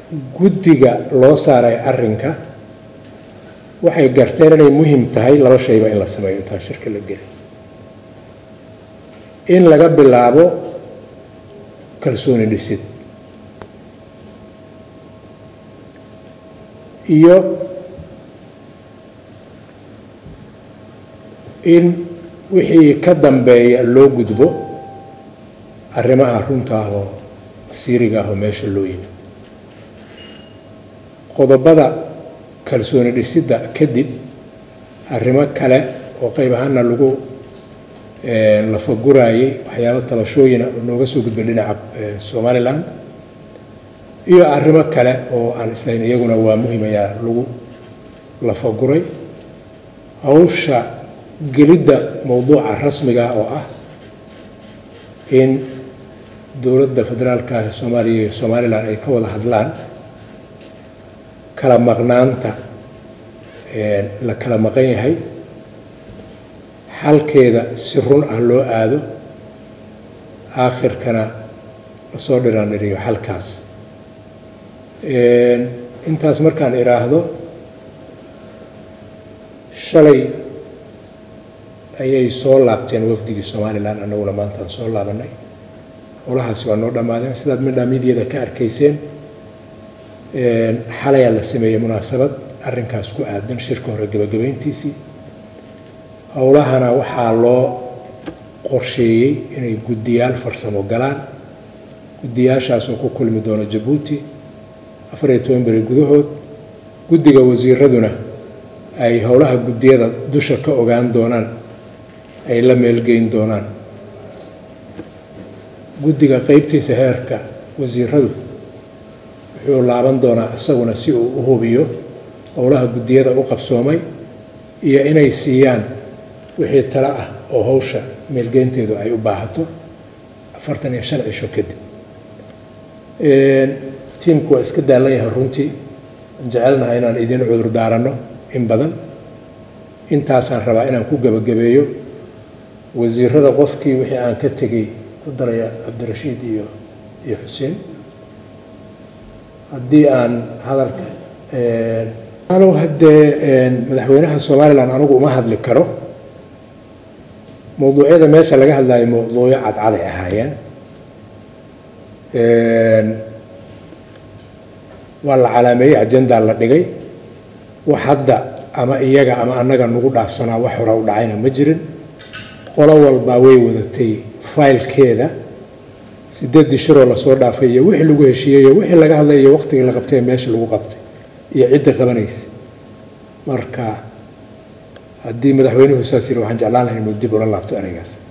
guddiga loo saaray arrinka waxay garteen inay muhiim tahay laba shayba in la sameeyo intaan shirka la gelin in laga bilaabo kalsooni dhisid iyo in wixii ka dambeeya loo gudbo arrimaha runta ah oo masiiriga ah oo meesha loo yimi qodobada kalsooni dhisidda kadib arrimo kale oo qayb ahaana lagu lafaguraayay waxyaabo tabashooyina oo nooga soo gudbay dhinaca somalilan iyo arrimo kale oo aan islayn iyaguna waa muhiim ayaa lagu lafaguray hawsha gelidda mowduuca rasmiga oo ah in dowladda federaalka ah soomaaliya iyo somalilan ay ka wada hadlaan kala maqnaanta la kala maqan yahay xalkeeda si run ah loo aado aakhirkana lasoo dhiraandhiriyo xalkaas intaas markaan idhaahdo shalay ayay soo laabteen wafdigii somalilan annaguna maantaan soo laabanay howlahaasi waa noo dhammaadeen sidaad midhaa midyada ka arkayseen xalayaa la sameeyey munaasabad arrinkaas ku aadan shirka hore gebagabayntiisii howlahana waxaa loo qorsheeyey inay guddiyaal farsamo galaan guddiyaashaasoo ku kulmi doono jabuuti afar iyo toban beri gudahood guddiga wasiiraduna ay howlaha guddiyada dusha ka ogaan doonaan ay la meelgeyn doonaan guddiga qeybtiisa heerka wasiiradu wuxuu laaban doonaa isaguna si uu u hubiyo howlaha guddiyada u qabsoomay iyo inay siiyaan wixii talo ah oo hawsha meelgeynteedu ay u baahato afartan iyo shan cisho kadib tiimku waa iska daalan yahay runtii aan jecelnahay inaan idiin cudur daaranno in badan intaasaan rabaa inaan ku gebagabeeyo wasiirada qofkii wixii aan ka tegey ku daraya cabdirashiid iyo iyo xuseen haddii aan hadalka alow haddee madaxweynaha somalilan anigu uma hadli karo mowduucyada meesha laga hadlayo mowduucyo cadcaday ahaayeen waa la calaameeyey ajendaa la dhigay wax hadda ama iyaga ama annaga nagu dhaafsanaa wax hore u dhacayna ma jirin qolo walbaa way wadatay faylkeeda sideeddii shiroo lasoo dhaafay iyo wixii lagu heshiiyey iyo wixii laga hadlay iyo waqtigii la qabtay meesha lagu qabtay iyo cidda qabanaysa marka haddii madaxweynuhu saas yiri waxaan jeclaan lahay inuu dib ula laabto ereygaas